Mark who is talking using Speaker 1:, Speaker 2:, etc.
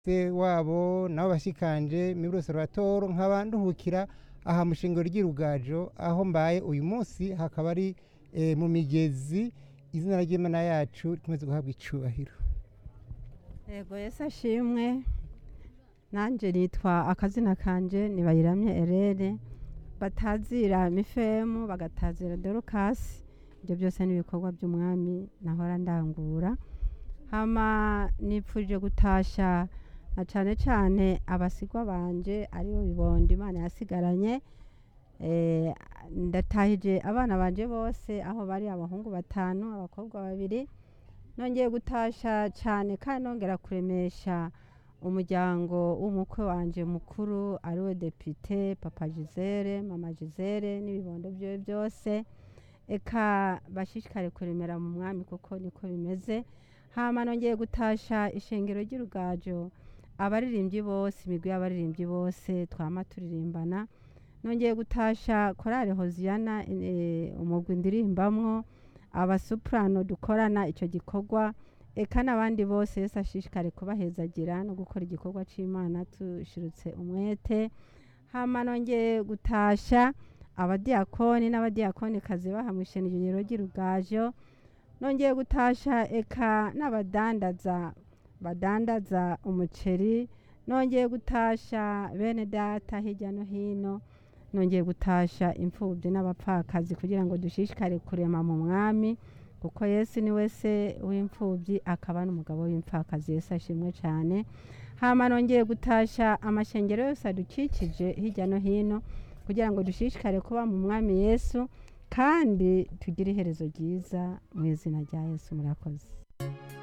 Speaker 1: se wabo nabo bashikanje muri observatoire nkaba nduhukira aha mu shingiro ry'irugajo aho mbaye uyu munsi hakaba ari eh, mu migezi izina ry'imana yacu rikomeze guhabwa icubahiro
Speaker 2: yego yesu ashimwe nanjye nitwa akazina kanje nibayiramye erere batazira mifemu bagatazira dorukasi ibyo byose ni ibikorwa by'umwami nahora ndangura hama nipfuje gutasha na cyane cyane abasigwa banje aribo bibondo imana yasigaranye Eh, ndatahije abana banje bose aho bari abahungu batanu abakobwa babiri nongeye gutasha cyane kandi nongera kuremesha umuryango w'umukwe wanje mukuru ariwe depite papa gisele mama gisele n'ibibondo byiwe byose eka bashishikare kuremera mu mwami kuko niko bimeze hama nongeye gutasha ishengero ry'urugajo abaririmbyi bose imigwi y'abaririmbyi bose twama turirimbana nongeye gutasha korale hoziyana eh, umugwi ndirimbamwo abasuprano dukorana icyo gikorwa eka n'abandi bose yesu ashishikare kubahezagira no gukora igikorwa cy'imana tushirutse umwete hama nongeye gutasha abadiyakoni n'abadiyakonikazi baha mu ishengero ry'irugajo nongeye gutasha eka n'abadandaza badandaza umuceri nongeye gutasha bene data hirya no hino nongeye gutasha imfubyi n'abapfakazi kugira ngo dushishikare kurema mu mwami kuko yesu ni we se w'imfubyi akaba n'umugabo w'imfakazi yesu ashimwe cyane hama nongeye gutasha amashengero yose adukikije hirya no hino kugira ngo dushishikare kuba mu mwami yesu kandi tugire iherezo ryiza mu izina rya yesu murakoze